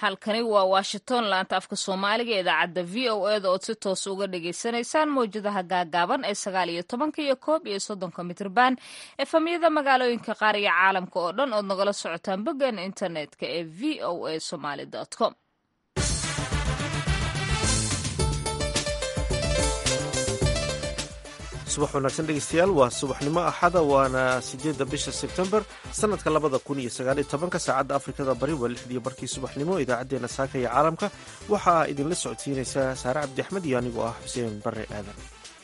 halkani waa washington laanta afka soomaaliga idaacadda v o eda ood si toos uga dhagaysanaysaan mawjadaha gaagaaban ee sagaal iyo tobanka iyo koob iyo soddonka mitrban efamyada magaalooyinka qaar iyo caalamka oo dhan ood nagala socotaan boggan internetka ee v o a somaly com subax wanaagsan dhegeystayaal waa subaxnimo axada waana sideedda bisha sebtembar sanadka labada kun iyo sagaaliyo tobanka saacadda afrikada bari waa lixdii barkii subaxnimo idaacaddeenna saaka iyo caalamka waxaa idinla socodsiinaysaa saare cabdi axmed iyo anigoo ah xuseen bare aadan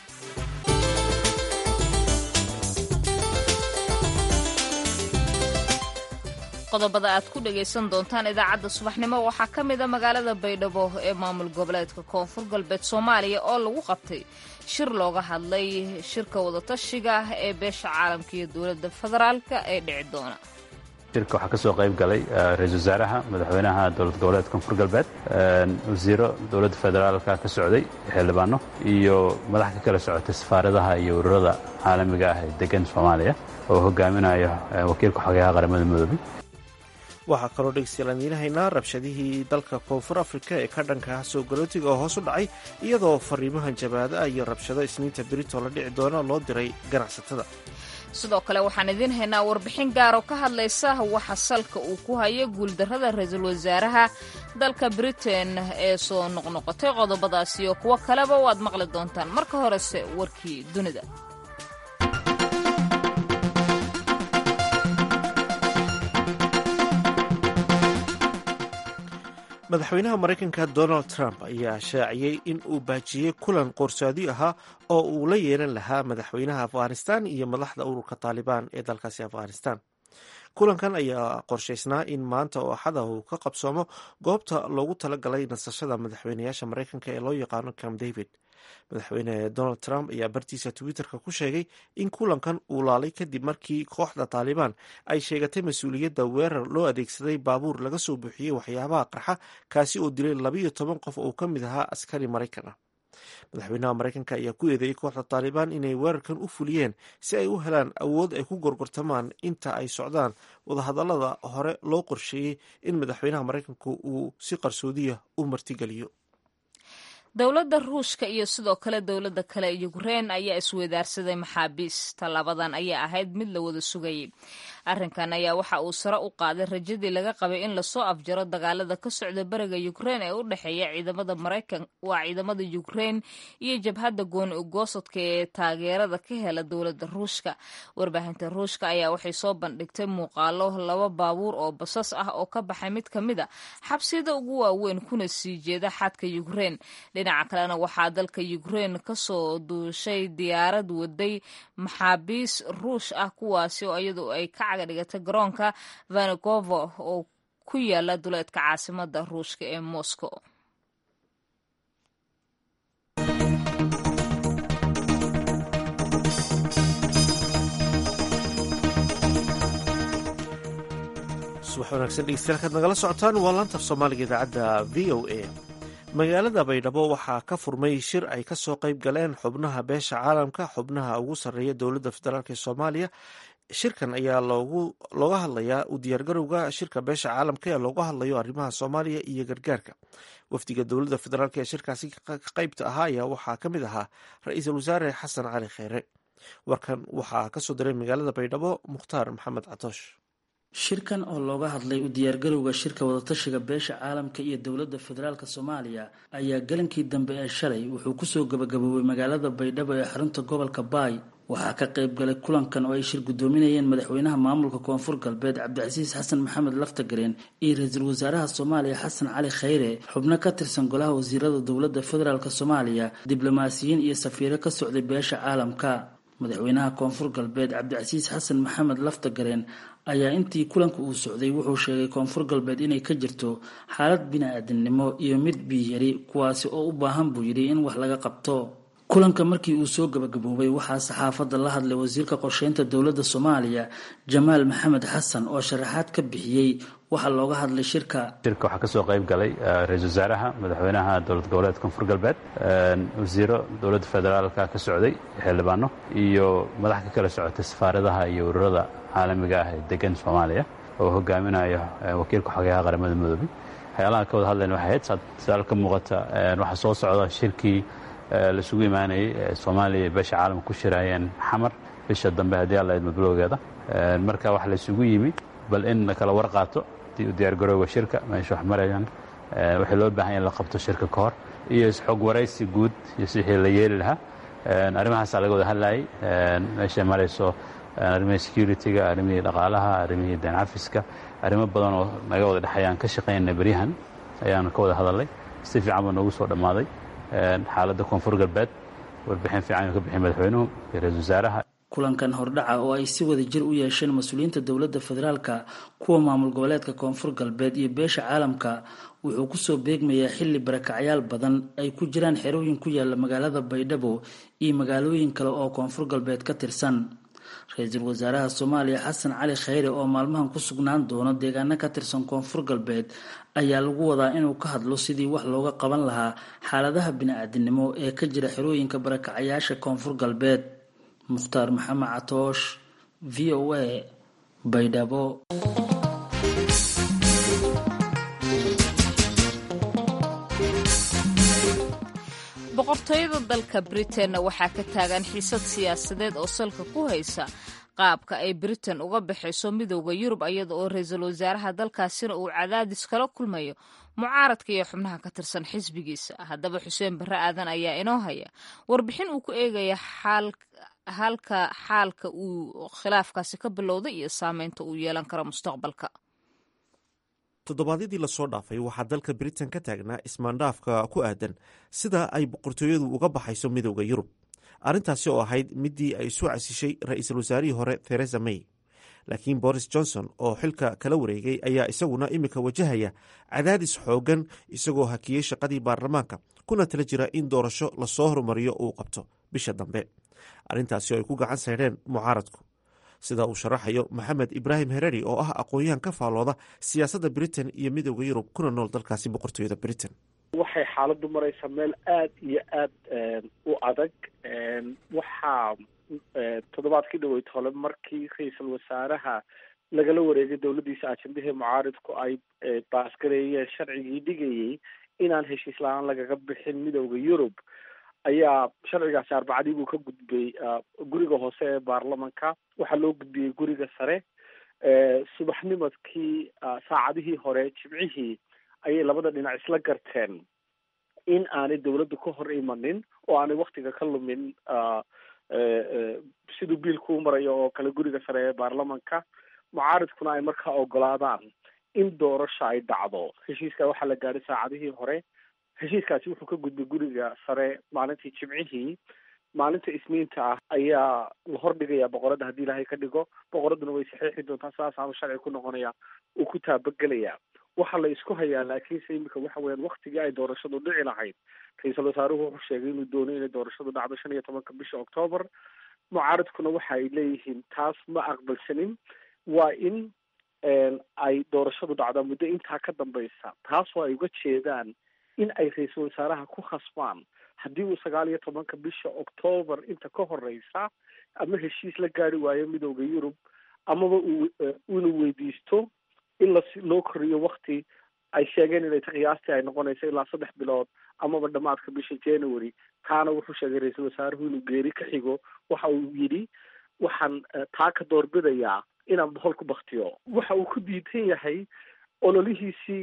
qodobada aad ku dhagaysan doontaan idaacadda subaxnimo waxaa ka mid a magaalada baydhabo ee maamul goboleedka koonfur galbeed soomaaliya oo lagu qabtay shir looga hadlay shirka wadatashiga ee beesha caalamka iyo dowladda federaalka ee dhici doona shirka waxaa ka soo qayb galay ra-isul wasaaraha madaxweynaha dowlad goboleedka koonfur galbeed wasiiro dowladda federaalka ka socday xildhibaano iyo madax ka kala socotay safaaradaha iyo ururada caalamiga ah ee degan soomaaliya oo hogaaminayo wakiilka xogayaha qaramada midoobey waxaa kaloo dhegeystayaal aan idiinhaynaa rabshadihii dalka koonfur afrika ee ka dhanka ah soo galootiga oo hoos u dhacay iyadoo fariimahan jabaada iyo rabshado isniinta berito la dhici doona loo diray ganacsatada sidoo kale waxaan idiin haynaa warbixin gaaroo ka hadlaysa waxa salka uu ku hayo guuldarrada ra-iisul wasaaraha dalka britain ee soo noqnoqotay qodobadaas iyo kuwo kaleba waad maqli doontaan marka horese warkii dunida madaxweynaha maraykanka donald trump ayaa shaaciyey in uu baajiyey kulan qoorsaadi ahaa oo uu la yeelan lahaa madaxweynaha afghanistan iyo madaxda ururka taalibaan ee dalkaasi afghanistan kulankan ayaa qorshaysnaa in maanta oo axada uu ka qabsoomo goobta loogu talagalay nasashada madaxweynayaasha maraykanka ee loo yaqaano camp david madaxweyne donald trump ayaa bartiisa twitterka ku sheegay in kulankan uu laalay kadib markii kooxda taalibaan ay sheegatay mas-uuliyadda weerar loo adeegsaday baabuur laga soo buuxiyey waxyaabaha qarxa kaasi oo dilay labayo toban qof oo ka mid ahaa askari maraykan ah madaxweynaha maraykanka ayaa ku eedeeyey kooxda taalibaan inay weerarkan u fuliyeen si ay u helaan awood ay ku gorgortamaan inta ay socdaan wadahadallada hore loo qorsheeyey in madaxweynaha maraykanku uu si qarsoodiya u martigeliyo dowladda ruushka iyo sidoo kale dowladda kale yukrein ayaa isweydaarsaday maxaabiis tallaabadan ayaa ahayd mid la wada sugayay arrinkan ayaa waxa uu sare u qaaday rajadii laga qabay in lasoo afjaro dagaalada ka socda beriga yukrein ee u dhexeeya ciidamada maraykan waa ciidamada yukrein iyo jabhadda gooni ugoosadka ee taageerada ka hela dowladda ruushka warbaahinta ruushka ayaa waxay soo bandhigtay muuqaalo laba baabuur oo basas ah oo ka baxay mid ka mid a xabsiyada ugu waaweyn kuna sii jeeda xadka yukrein dhinaca kalena waxaa dalka yukrein kasoo duushay diyaarad waday maxaabiis ruush ah kuwaasi oo iyadu ay ka caga dhigatay garoonka vanegovo oo ku yaala duleedka caasimada ruushka ee moscow subax wanaagsan dhegeystayaal kaad nagala socotaan waa laantaf soomaaliga idaacadda v o a magaalada baydhabo waxaa ka furmay shir ay ka soo qayb galeen xubnaha beesha caalamka xubnaha ugu sarreeya dowladda federaalk ee soomaaliya shirkan ayaa looga hadlayaa u diyaargarowga shirka beesha caalamka ee looga hadlayo arrimaha soomaaliya iyo gargaarka wafdiga dowladda federaalk ee shirkaasi ka qaybta ahaa ayaa waxaa ka mid ahaa ra-iisul wasaare xasan cali kheyre warkan waxaa kasoo diray magaalada baydhabo mukhtaar maxamed catoosh shirkan oo looga hadlay u diyaargarowga shirka wadatashiga beesha caalamka iyo dowladda federaalk soomaaliya ayaa galankii dambe ee shalay wuxuu kusoo gabagaboobay magaalada baydhabo ee xarunta gobolka baay waxaa ka qayb galay kulankan oo ay shir guddoominayeen madaxweynaha maamulka koonfur galbeed cabdicasiis xasan maxamed laftagareen iyo ra-iisul wasaaraha soomaaliya xasan cali kheyre xubno ka tirsan golaha wasiirada dowladda federaalk soomaaliya diblomaasiyiin iyo safiiro ka socday beesha caalamka madaxweynaha koonfur galbeed cabdicasiis xasan maxamed laftagareen ayaa intii kulanka uu socday wuxuu sheegay koonfur galbeed inay ka jirto xaalad bini-aadamnimo iyo mid biyari kuwaasi oo u baahan buu yidhi in wax laga qabto kulanka markii uu soo gabagaboobay waxaa saxaafadda la hadlay wasiirka qorsheynta dowladda soomaaliya jamaal maxamed xasan oo sharaxaad ka bixiyey waxaa looga hadlay shirka shirka waxaa ka soo qayb galay ra-isul wasaaraha madaxweynaha dowlad goboleedka koonfur galbeed wasiiro dowladda federaalka ka socday xildhibaano iyo madax ka kala socotay safaaradaha iyo ururada caalamiga ah ee degan soomaaliya oo hogaaminayo wakiilka xogayaha qaramada midoobey waxyaalaha ka wada hadlayna waxay ahayd sadaal ka muuqata waxaa soo socda shirkii laisugu imaanayay soomaaliya iyo beesha caalamka ku shiraayeen xamar bisha dambe haddii alla idmo bilowgeeda marka waxa laysugu yimi bal in la kala war qaato dii u diyaargarowga shirka meesha wax marayaan waxay loo baahan in la qabto shirka ka hor iyo isxog waraysi guud iyo wixii la yeeli lahaa arrimahaasaa laga wada hadlayay meeshay marayso arrimihii security-ga arrimihii dhaqaalaha arrimihii deen cafiska arrimo badan oo naga wada dhexayaan ka shaqaynana beryahan ayaanu ka wada hadalnay si fiican baa noogu soo dhammaaday xaaladda koonfur galbeed warbixin fiican uu ka bixiyay madaxweynuhu iyo ra-isul wasaaraha kulankan hordhaca oo ay si wada jir u yeesheen mas-uuliyiinta dowladda federaalka kuwa maamul goboleedka koonfur galbeed iyo beesha caalamka wuxuu kusoo beegmayaa xilli barakacyaal badan ay ku jiraan xerooyin ku yaala magaalada baydhabo iyo magaalooyin kale oo koonfur galbeed ka tirsan ra-iisul wasaaraha soomaaliya xasan cali khayre oo maalmahan ku sugnaan doono deegaano ka tirsan koonfur galbeed ayaa lagu wadaa inuu ka hadlo sidii wax looga qaban lahaa xaaladaha bini-aadinimo ee ka jira xerooyinka barakacayaasha koonfur galbeed mukhtaar maxamed catoosh v o a baydhabo boqortooyada dalka britainna waxaa ka taagan xiisad siyaasadeed oo salka ku haysa qaabka ay britain uga baxayso midooda yurub iyada oo ra-iisul wasaaraha dalkaasina uu cadaadis kala kulmayo mucaaradka iyo xubnaha ka tirsan xisbigiisa haddaba xuseen barre aadan ayaa inoo haya warbixin uu ku eegaya halka xaalka uu khilaafkaasi ka bilowday iyo saameynta uu yeelan karo mustaqbalka toddobaadyadii lasoo dhaafay waxaa dalka britain ka taagnaa ismaandhaafka ku aadan sida ay boqortooyadu uga baxayso midooda yurub arrintaasi oo ahayd midii ay isu casishay ra-iisul wasaarihii hore theresa may laakiin boris johnson oo xilka kala wareegay ayaa isaguna iminka wajahaya cadaadis xoogan isagoo hakiyey shaqadii baarlamaanka kuna tala jira in doorasho lasoo horumariyo uu qabto bisha dambe arrintaasi oo ay ku gacan saydheen mucaaradku sida uu sharaxayo maxamed ibraahim hereri oo ah aqoon-yahan ka faalooda siyaasadda britain iyo midooda yurub kuna nool dalkaasi boqortooyada britain waxay xaaladdu maraysaa meel aada iyo aada u adag waxaa toddobaadkii dhaweyd hole markii ra-iisul wasaaraha lagala wareegay dowladdiisa ajendihii mucaaridku ay baasgareeyeen sharcigii dhigayay inaan heshiis la-aan lagaga bixin midooda yurub ayaa sharcigaasi arbacadii buu ka gudbay guriga hoose ee baarlamanka waxaa loo gudbiyey guriga sare subaxnimadkii saacadihii hore jimcihii ayay labada dhinac isla garteen in aanay dawladdu ka hor imanin oo aanay waktiga ka lumin siduu biilku u marayo oo kale guriga sare ee baarlamanka mucaaridkuna ay markaa ogolaadaan in doorasho ay dhacdo heshiiska waxaa la gaadhay saacadihii hore heshiiskaasi wuxuu ka gudbay guriga sare maalintii jimcihii maalinta isniinta ah ayaa la hordhigayaa boqoradda haddii ilaahay ka dhigo boqoradduna way saxiixi doontaa sidaasaaba sharci ku noqonaya uu ku taabagelayaa waxaa la isku hayaa laakiinse imika waxa weyaan waktigii ay doorashadu dhici lahayd ra-iisul wasaaruhu wuxuu sheegay inuu doono inay doorashadu dhacdo shan iyo tobanka bisha octoobar mucaaridkuna waxa ay leeyihiin taas ma aqbalsanin waa in ay doorashadu dhacdaa muddo intaa ka dambaysa taasoo ay uga jeedaan in ay ra-iisul wasaaraha ku khasbaan haddii uu sagaal iyo tobanka bisha octoobar inta ka horeysa ama heshiis la gaari waayo midooda yurub amaba uu inuu weydiisto in las loo koriyo wakti ay sheegeen inay qiyaastii ay noqonayso ilaa saddex bilood amaba dhamaadka bisha january taana wuxuu sheegay ra-iisul wasaaruhu inuu geeri ka xigo waxa uu yidhi waxaan taa ka doorbidayaa inaan bohol ku baktiyo waxa uu ku diidan yahay ololihiisii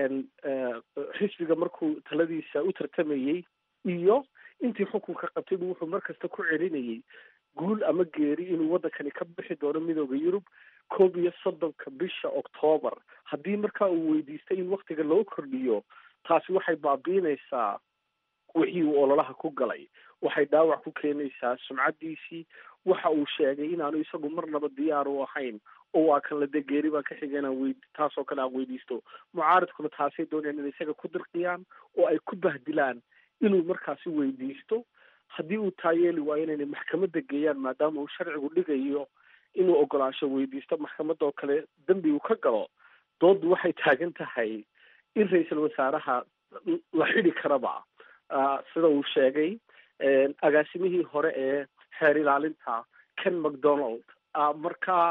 xisbiga markuu taladiisa u tartamayey iyo intii xukunka qabtay buu wuxuu markasta ku celinayay guul ama geeri inuu waddankani ka bixi doono midooda yurub koob iyo soddonka bisha octoobar haddii markaa uu weydiistay in waktiga loo kordhiyo taasi waxay baabiinaysaa wixii uu ololaha ku galay waxay dhaawac ku keenaysaa sumcaddiisii waxa uu sheegay inaanu isagu marnaba diyaar u ahayn oo waa kan la dee geeri baan ka xiga inaan wey taasoo kale aan weydiisto mucaaridkuna taasay doonayaan inay isaga ku dirqiyaan oo ay ku bahdilaan inuu markaasi weydiisto haddii uu taa yeeli waayo inaynay maxkamadda geeyaan maadaama uu sharcigu dhigayo inuu ogolaansho weydiisto maxkamadda oo kale dembi uu ka galo dooddu waxay taagan tahay in ra-iisul wasaaraha la xidi karaba sida uu sheegay agaasimihii hore ee xeer ilaalinta ken macdonald markaa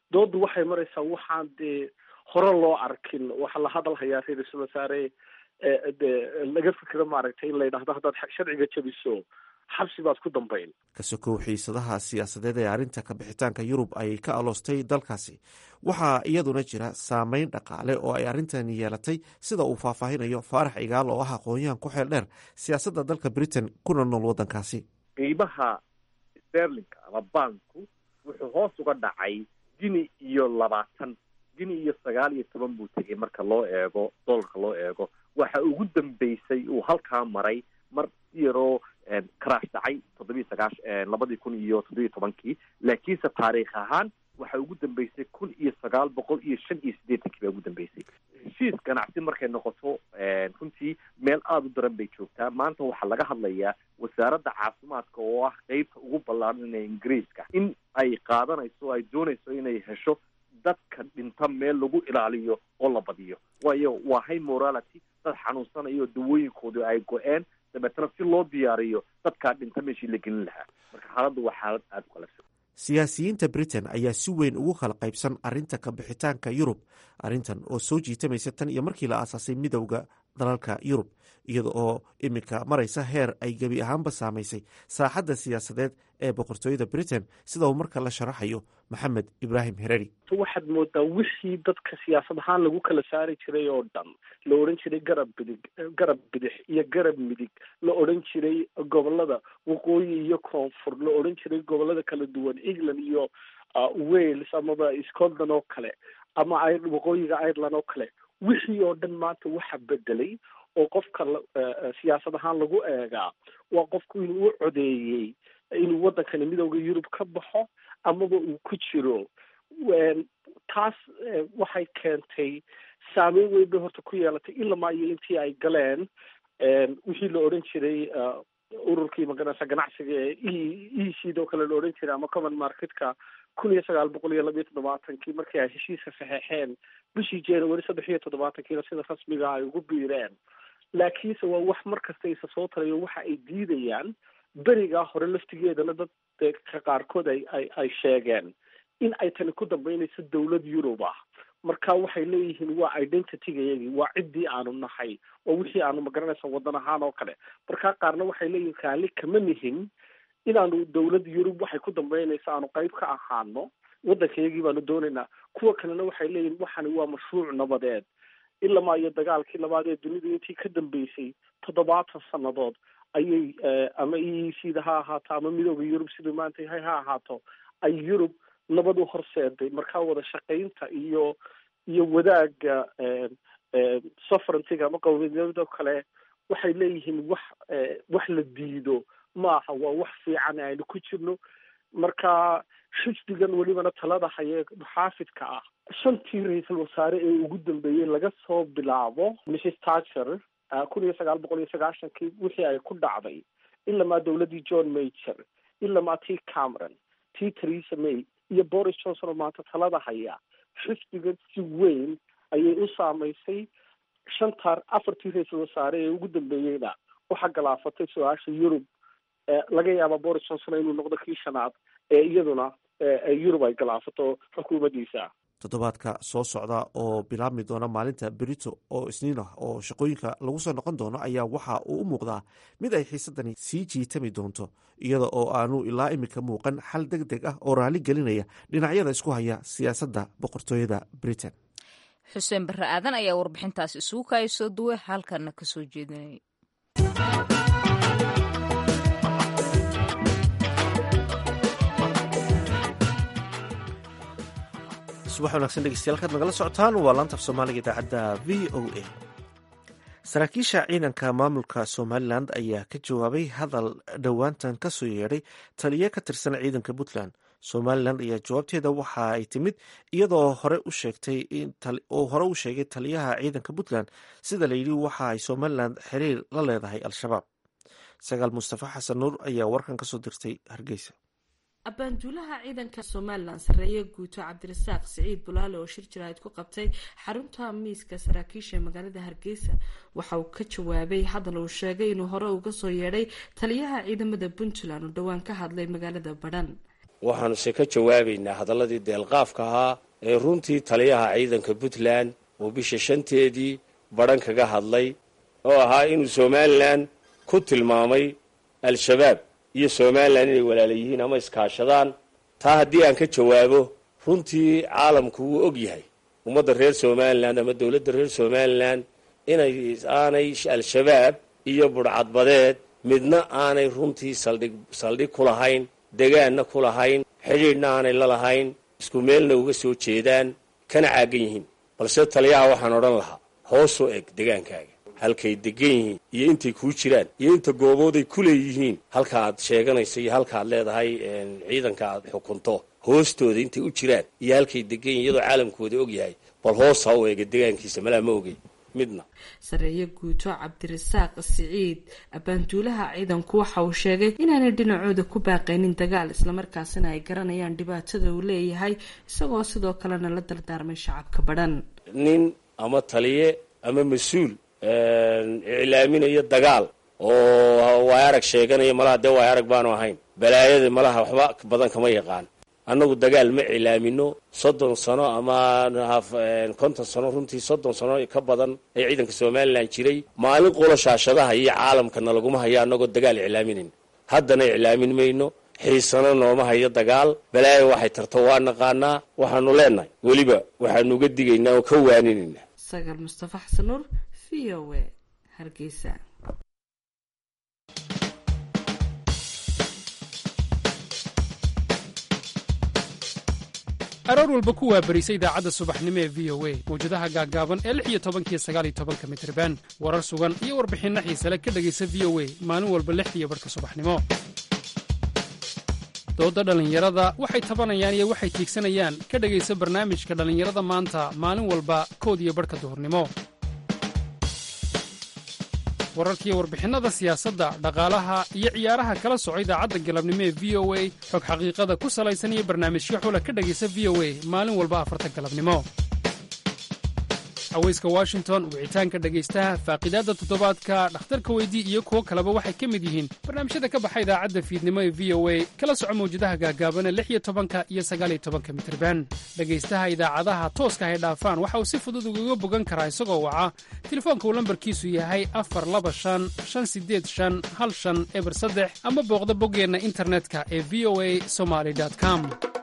doodu waxay maraysaa waxaan dee hore loo arkin waxaa la hadal hayaa ra-iisul wasaare de laga fikiro maaragtay in la yidhahdo haddaad sharciga jabiso xabsi baad ku dambayn ka sokow xiisadaha siyaasadeed ee arrinta kabixitaanka yurub ay ka aloostay dalkaasi waxaa iyaduna jira saameyn dhaqaale oo ay arrintan yeelatay sida uu faahfaahinayo faarax cigaal oo ah aqoon-yahan ku xeel dheer siyaasadda dalka britain kuna nool waddankaasi qiimaha sterlinka ama baanku wuxuu hoos uga dhacay gini iyo labaatan gini iyo sagaal iyo toban buu tegay marka loo eego dolarka loo eego waxa ugu dambeysay uu halkaa maray mar si yaroo karaash dhacay toddobiyi sagaash labadii kun iyo toddobiyi tobankii laakiinse taariikh ahaan waxa ugu dambeysay kun iyo sagaal boqol iyo shan iyo siddeetankii baa ugu dambeysay heshiis ganacsi markay noqoto runtii meel aada u daran bay joogtaa maanta waxaa laga hadlayaa wasaaradda caafimaadka oo ah qeybta ugu ballaaran ee ingiriiska in ay qaadanayso ay doonayso inay hesho dadka dhinta meel lagu ilaaliyo oo la badiyo waayo waa high morality dad xanuunsanayo dawooyinkoodu ay go-een dabeetana si loo diyaariyo dadkaa dhinta meeshii la gelin lahaa marka xaaladdu waa xaalad aada u qalafsan siyaasiyiinta britain ayaa si weyn ugu kala qaybsan arrinta kabixitaanka yurub arrintan oo soo jiitamaysa tan iyo markii la aasaasay midowda dalalka yurub iyada oo iminka maraysa heer ay gebi ahaanba saamaysay saaxadda siyaasadeed ee boqortooyada britain sida uu marka la sharaxayo maxamed ibraahim hereri waxaad moodaa wixii dadka siyaasad ahaan lagu kala saari jiray oo dhan la odhan jiray garab bidig garab bidix iyo garab midig la odhan jiray gobolada waqooyi iyo koonfur la odhan jiray gobolada kala duwan england iyo wales amaba scotland oo kale ama waqooyiga ireland oo kale wixii oo dhan maanta waxa bedelay oo qofka siyaasad ahaan lagu eegaa waa qofku inuu u codeeyey inuu waddankani midowda yurub ka baxo amaba uu ku jiro taas waxay keentay saameyn weyn bay horta ku yeelatay ilamaa iyo intii ay galeen wixii la odhan jiray ururkii maganaysa ganacsiga ee e e cd oo kale la odhan jiray ama common marketka kun iyo sagaal boqol iyo laba iyo toddobaatankii markii ay heshiiska saxeexeen bishii january saddex iyo toddobaatankiina sida rasmiga ay ugu biireen laakiinse waa wax mar kasta isa soo tarayo waxa ay diidayaan berigaa hore laftigeedana dadka qaarkood ay ay ay sheegeen in ay tani ku dambeynayso dawlad yurub ah marka waxay leeyihiin waa identitygayagii waa ciddii aanu nahay oo wixii aanu magaranaysa waddan ahaan oo kale markaa qaarna waxay leeyihin raali kama nihin inaanu dawlad yurub waxay ku dambeynaysa aanu qayb ka ahaano waddankayagii baanu doonaynaa kuwa kalena waxay leeyihin waxani waa mashruuc nabadeed ilamaa iyo dagaalkii labaad ee dunidu intii ka dambeysay toddobaatan sannadood ayay ama e e c da ha ahaato ama midooda yurub siduu maanta yahay ha ahaato ay yurub nabad u horseeday markaa wada shaqaynta iyo iyo wadaagga sovereigntyga ama qowmiyadoo kale waxay leeyihiin wax wax la diido maaha waa wax fiican aynu ku jirno marka xisbigan welibana talada hayee muxaafidka ah shantii ra-iisul wasaare ee ugu dambeeyey laga soo bilaabo mrs thatcher kun iyo sagaal boqol iyo sagaashankii wixii ay ku dhacday ilamaa dawladdii john major ilamaa tii cameron tii theresa may iyo boris johnson oo maanta talada haya xisbiga si weyn ayay u saamaysay shantaa afartii ra-iisul wasaare ee ugu dambeeyeyna waxaa galaafatay su-aasha yurub laga yaaba boris johnson inuu noqdo kii shanaad ee iyaduna yurub ay galaafato xukuumaddiisa toddobaadka soo socda oo bilaabmi doona maalinta berito oo isniin ah oo shaqooyinka lagu soo noqon doono ayaa waxa uu u muuqdaa mid ay xiisadani sii jiitami doonto iyada oo aanu ilaa imika muuqan xal deg deg ah oo raali gelinaya dhinacyada isku haya siyaasadda boqortooyada britain xuseen barre aadan ayaa warbixintaas isugu kaaya soo duway halkana ka soo jeedinayay subax wanagsan dhegeystayaal kaad nagala socotaan waa laantaf soomaaliga idaacadda v o a saraakiisha ciidanka maamulka somalilan ayaa ka jawaabay hadal dhowaantan ka soo yeedhay taliye ka tirsan ciidanka puntland somalilan ayaa jawaabteeda waxa ay timid iyadoo hore u sheegtay oo hore u sheegay taliyaha ciidanka puntland sida layidhi waxa ay somalilan xiriir la leedahay al-shabaab sagaal mustafa xasan nuur ayaa warkan kasoo dirtay hargeysa abaanduulaha ciidanka somalilan sareeye guuto cabdirasaaq siciid bulaale oo shir jaraa'id ku qabtay xarunta miiska saraakiisha magaalada hargeysa waxa uu ka jawaabay hadal uu sheegay inuu hore uga soo yeedhay taliyaha ciidamada puntland oo dhowaan ka hadlay magaalada badhan waxaanuse ka jawaabaynaa hadalladii deelqaafka ahaa ee runtii taliyaha ciidanka puntland uu bisha shanteedii badhan kaga hadlay oo ahaa inuu somalilan ku tilmaamay al-shabaab iyo somalilan inay walaala yihiin ama iskaashadaan taa haddii aan ka jawaabo runtii caalamku wuu og yahay ummadda reer somalilan ama dowladda reer somalilan inay aanay al-shabaab iyo budhcadbadeed midna aanay runtii saldhig saldhig ku lahayn degaanna ku lahayn xidhiidhna aanay la lahayn isku meelna uga soo jeedaan kana caagan yihiin balse taliyaha waxaan odhan lahaa hoosoo eg degaankaaga halkay degan yihiin iyo intay kuu jiraan iyo inta goobooday ku leeyihiin halka aad sheeganayso iyo halka aad leedahay ciidanka aad xukunto hoostooda intay u jiraan iyo halkay degan yihin iyadoo caalamkooda og yahay bal hoos ha u eega degaankiisa malaa ma ogey midna sareeye guuto cabdirasaaq siciid abaanduulaha ciidanku waxa uu sheegay inaanay dhinacooda ku baaqaynin dagaal islamarkaasina ay garanayaan dhibaatada uu leeyahay isagoo sidoo kalena la dardaarmay shacabka badhan nin ama taliye ama mas-uul iclaaminayo dagaal oo waay arag sheeganaya malaha dee waay arag baanu ahayn balaayada malaha waxba badan kama yaqaan annagu dagaal ma cilaamino soddon sano ama konton sano runtii soddon sano ka badan ee ciidanka somalilan jiray maalin qolo shaashadaha iyo caalamkana laguma hayo annagoo dagaal iclaaminayn haddana iclaamin mayno xiisano nooma hayo dagaal balaayo waxay tarto waa naqaanaa waxaanu leenahay weliba waxaanu uga digaynaa oo ka waaninaynaa sagaal mustafa xasan nuur v o a hargeysa aroor walba ku waabarisa idaacadda subaxnimo ee v o a mawjadaha gaaggaaban ee lix iyo tobankiyo sagaal iyo tobanka mitriban warar sugan iyo warbixinno xiisale ka dhegaysa v o a maalin walba lixdiiyo barhka subaxnimo doodda dhallinyarada waxay tabanayaan iyo waxay tiigsanayaan ka dhegaysa barnaamijka dhallinyarada maanta maalin walba kood iyo barhka duhurnimo wararkiiyo warbixinnada siyaasadda dhaqaalaha iyo ciyaaraha kala soco idaacadda galabnimo ee v o a xog xaqiiqada ku salaysan iyo barnaamijyo xula ka dhegaysa v o a maalin walba afarta galabnimo haweyska washington wicitaanka dhegaystaha faaqidaadda toddobaadka dhakhtarka weydii iyo kuwo kaleba waxay ka mid yihiin barnaamijyada ka baxa idaacadda fiidnimo ee v o a kala soco mawjadaha gaagaabana lix iyo tobanka iyo sagaaliyo tobanka mitirban dhegaystaha idaacadaha tooska hay dhaafaan waxa uu si fudud ugaga bogan karaa isagoo waca telefoonka uu lambarkiisu yahay afar laba shan shan sideed shan hal shan eber saddex ama booqda boggeenna internetka ee v o a somaly com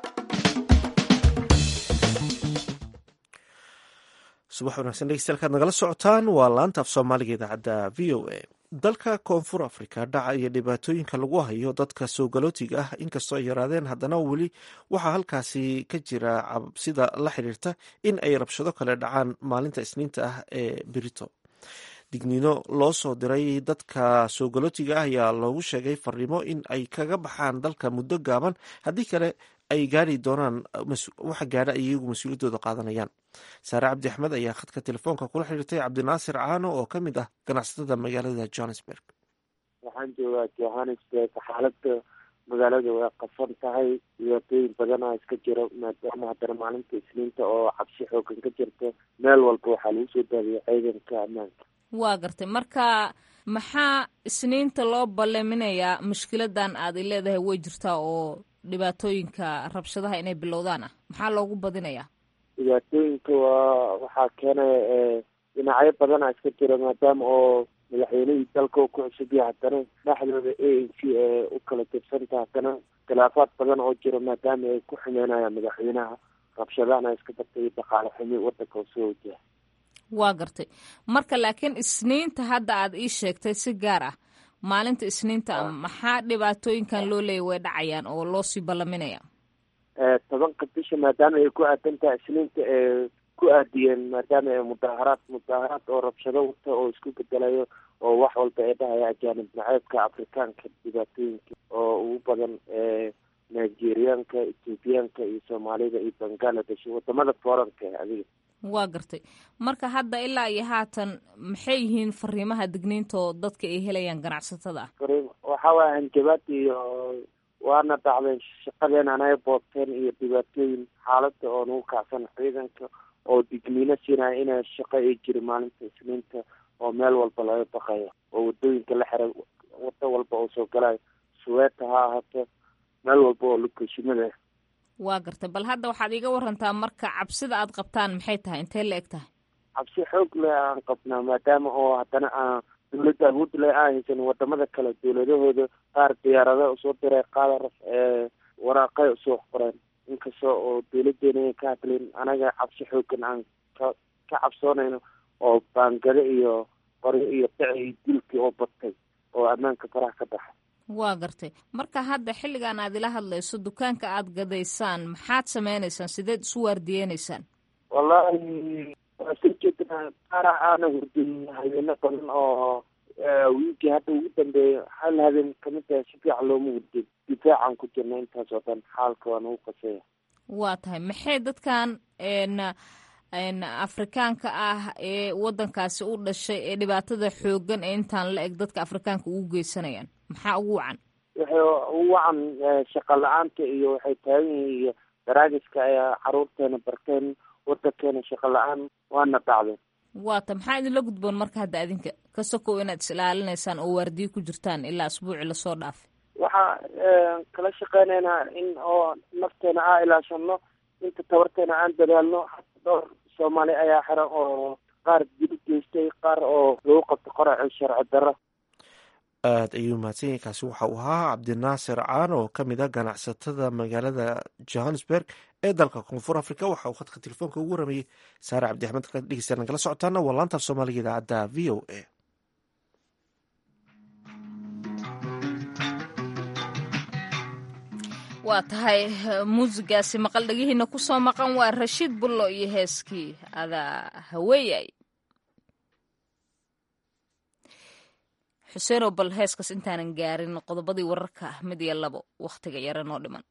subax wanaagsan dhegeystayaal nagala socotaan waa laanta af soomaaliga idaacadda v o a dalka koonfur afrika dhaca iyo dhibaatooyinka lagu hayo dadka soo galootiga ah inkastoo ay yaraadeen haddana weli waxaa halkaasi ka jira cabsida la xiriirta in ay rabshado kale dhacaan maalinta isniinta ah ee berito digniino loo soo diray dadka soo galootiga ah ayaa loogu sheegay fariimo in ay kaga baxaan dalka muddo gaaban haddii kale ay gaari doonaan waxa gaadha ay iyagu mas-uuliyaddooda qaadanayaan saare cabdi axmed ayaa khadka telefoonka kula xiriirtay cabdinaasir caano oo ka mid ah ganacsatada magaalada johannesburg waxaan joogaa johannesburg xaaladda magaalada way qasan tahay dhibaatooyin badana iska jiro maadaama haddana maalinta isniinta oo cabsi xoogan ka jirta meel walba waxaa lagu soo daadiyay ciidanka ammaanka waa gartay marka maxaa isniinta loo balleminayaa mushkiladan aad i leedahay way jirtaa oo dhibaatooyinka rabshadaha inay bilowdaan ah maxaa loogu badinayaa dhibaatooyinka waa waxaa keenaya dhinacyo badana iska jira maadaama oo madaxweynihii dalka u ku cusub yahay haddana dhexdooda a n c ee u kala tirsanta haddana khilaafaad badan oo jiro maadaama ay ku xumeynayaan madaxweynaha rabshadahana iska dartay dhaqaale xumi wadanka u soo wajaha waa gartay marka laakiin isniinta hadda aad ii sheegtay si gaar ah maalinta isniinta maxaa dhibaatooyinkan loo leeyay way dhacayaan oo loo sii ballaminaya tobanka bisha maadaama ay ku aadan tahay isniinta ee ku aadiyeen maadaama ay mudaaharaad mudaaharaad oo rabshado wata oo isku bedelayo oo wax walba ay dhahaya ajaanib naceebka afrikaanka dhibaatooyinka oo ugu badan nigeriyaanka ethoobiyaanka iyo soomaalida iyo bangaladesh wadamada foranka adiga waa gartay marka hadda ilaa iyo haatan maxay yihiin fariimaha digniinta oo dadka ay helayaan ganacsatada ah fariim waxaa waaya hanjabaad iyo waana dhacdeen shaqadeen anay boobteen iyo dhibaatooyin xaaladda oo nagu kacsan ciidanka oo digniino siinaya inay shaqo ay jiri maalinta isniinta oo meel walba laga baqayo oo wadooyinka la xiray wado walba oo soo galayo suweeta ha ahaato meel walba oo lokeshimada ah waa gartay bal hadda waxaad iiga warantaa marka cabsida aad qabtaan maxay tahay intee la eg tahay cabsi xoog leh aan qabnaa maadaama oo haddana aan dawladda awood leh aan haysan wadamada kale dawladahooda qaar diyaarada usoo diray qaar waraaqay usoo qoreen inkasta oo dawladeena ay ka hadlin anaga cabsi xoogan aan ka ka cabsoonayno oo baangado iyo qoryo iyo dhici iyo dilkii oo batay oo ammaanka faraha ka baxay waa gartay marka hadda xilligan aad ila hadlayso dukaanka aad gadaysaan maxaad sameynaysaan sideed isu waardiyeynaysaan wallahi waa soo jeedinaa qaara aana hurdin habeeno badan oo wiigii hadda ugu dambeeya hal habeen kamid tahay si fiican looma hurdin difaacan ku jirna intaas oo dhan xaalka waa nagu qaseeya waa tahay maxay dadkan n afrikaanka ah ee wadankaasi u dhashay ee dhibaatada xoogan ee intaan la eg dadka afrikaanka ugu geysanayaan maxaa ugu wacan waxay ugu wacan shaqa la-aanta iyo waxay taagan yihiin iyo daraagiska ayaa caruurteena barteen wadankeena shaqa la-aan waana dhacday waata maxaa idinla gudboon marka hadda adinka ka sokow inaad is ilaalinaysaan oo waardiyo ku jirtaan ilaa asbuuci lasoo dhaafay waxaa kala shaqeynaynaa in oo nafteena aan ilaashano inta tabarteena aan dadaalno hata dhowr soomaali ayaa xiran oo qaar dil geystay qaar oo lagu qabto qoraci sharci darro aada ayuu mahadsan yahay kaasi waxa uu ahaa cabdinaasir caan oo ka mid ah ganacsatada magaalada johannesburg ee dalka koonfur africa waxa uu khadka telefoonka ugu waramayey saare cabdi axmed dhegeystayaal nagala socotaana waa laanta af soomaaliga idaacadda v o a waa tahay muusigaasi maqal dhegihiina kusoo maqan waa rashiid bullo iyo heeskii adaa haweeyay xuseenow bal heeskaas intaanan gaarin qodobadii wararka mid iyo labo wakhtiga yare noo dhiman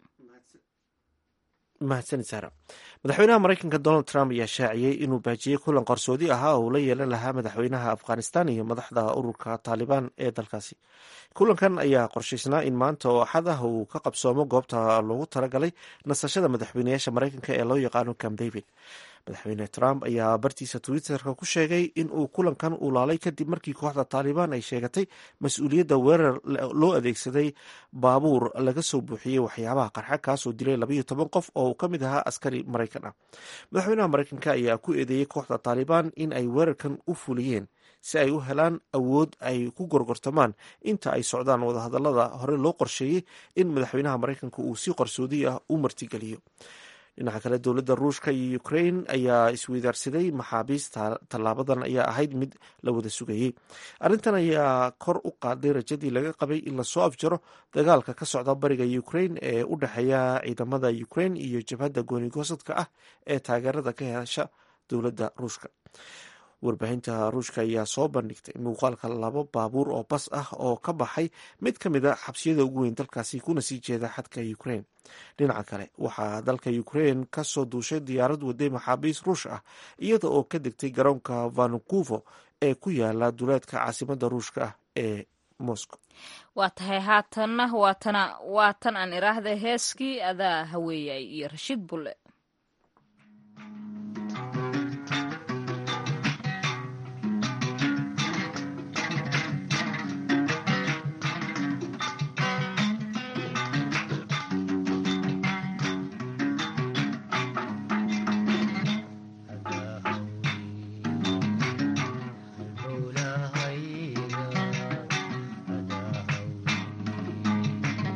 mahadsanid saara madaxweynaha mareykanka donald trump ayaa shaaciyey inuu baajiyey kulan qarsoodi ahaa oo uu la yeelan lahaa madaxweynaha afghanistan iyo madaxda ururka taalibaan ee dalkaasi kulankan ayaa qorshaysnaa in maanta oo axad ah uu ka qabsoomo goobta loogu talagalay nasashada madaxweynayaasha mareykanka ee loo yaqaano cam david madaxweyne trump ayaa bartiisa twitterka ku sheegay in uu kulankan ulaalay kadib markii kooxda taalibaan ay sheegatay mas-uuliyadda weerar loo adeegsaday baabuur laga soo buuxiyey waxyaabaha qarxa kaasoo dilay labayo toban qof oo uu ka mid ahaa askari maraykan ah madaxweynaha mareykanka ayaa ku eedeeyey kooxda taalibaan in ay weerarkan u fuliyeen si ay u helaan awood ay ku gorgortamaan inta ay socdaan wadahadalada hore loo qorsheeyey in madaxweynaha mareykanka uu si qarsoodi ah u martigeliyo dhinaca kale dowladda ruushka iyo ukrain ayaa isweydaarsaday maxaabiis tallaabadan ayaa ahayd mid la wada sugayey arrintan ayaa kor u qaaday rajadii laga qabay in lasoo afjaro dagaalka ka socda bariga ukrain ee u dhexeeya ciidamada ukrain iyo jabhadda goonigosadka ah ee taageerada ka hesha dowladda ruushka warbaahinta ruushka ayaa soo bandhigtay muuqaalka labo baabuur oo bas ah oo ka baxay mid ka mid a xabsiyada ugu weyn dalkaasi kuna sii jeeda xadka ukrain dhinaca kale waxaa dalka ukrain kasoo duushay diyaarad waday maxaabiis ruush ah iyada oo ka degtay garoonka vanukuvo ee ku yaala duleedka caasimada ruushka ah ee moscow waa tahay haatanna waatana waa tan aan iraahda heeskii adaa haweeyay iyo rashiid bulle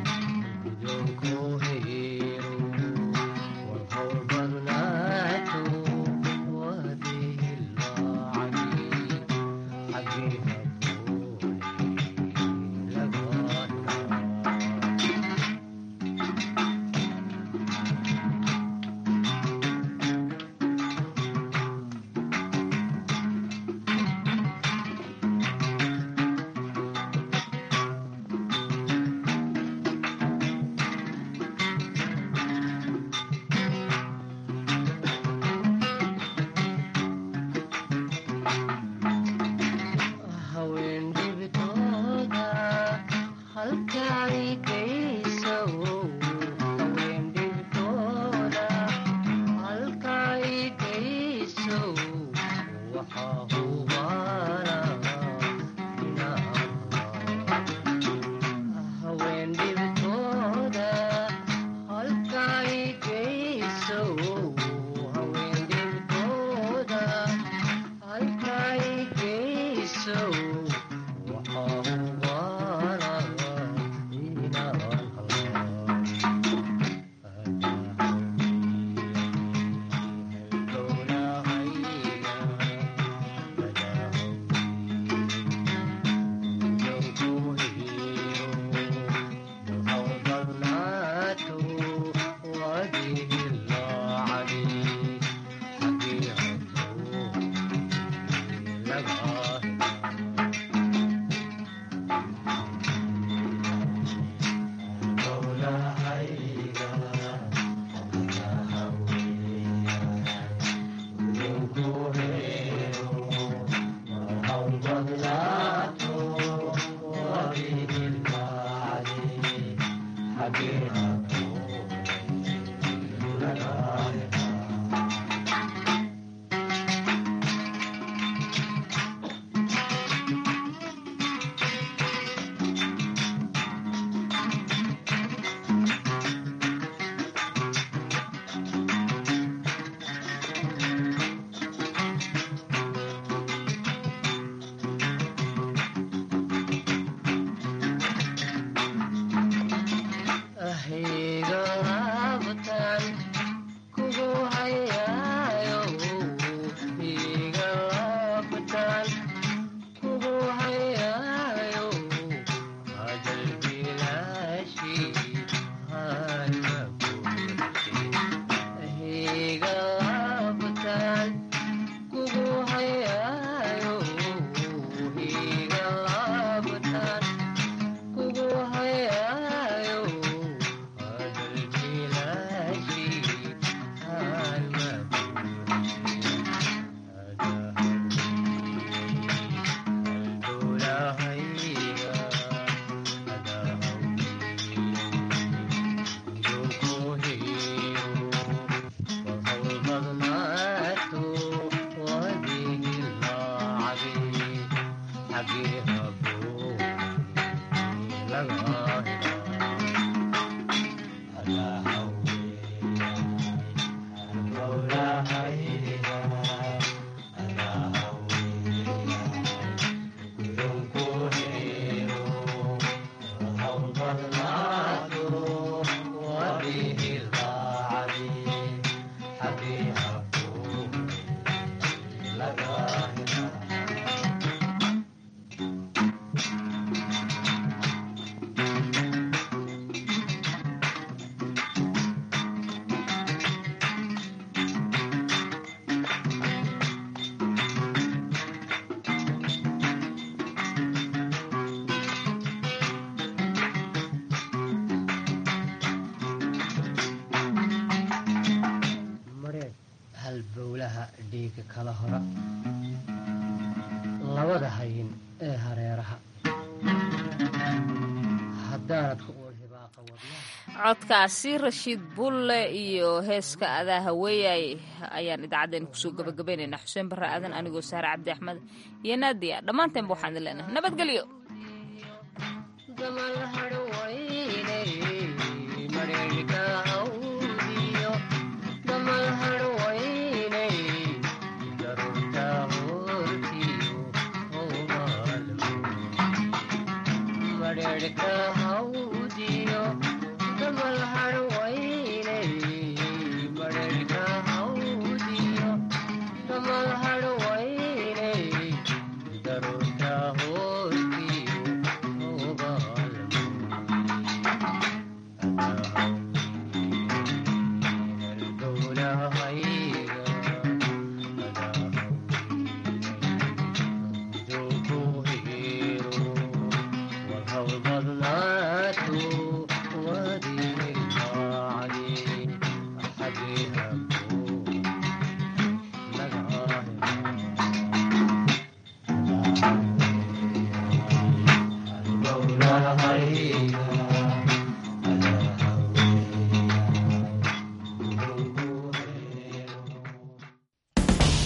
Thank you. halbowlaha dhiiga kala hora labada hayin ee hareeraha haddaanad ku uul hibaaqa wadnaha codkaasi rashiid bulle iyo heeska adaa haweeyay ayaan idaacaddeen kusoo gabagabaynaynaa xuseen barre aadan anigoo saare cabdi axmed iyo naadiya dhammaanteenba waxaan idin leenahay nabadgelyo Thank you.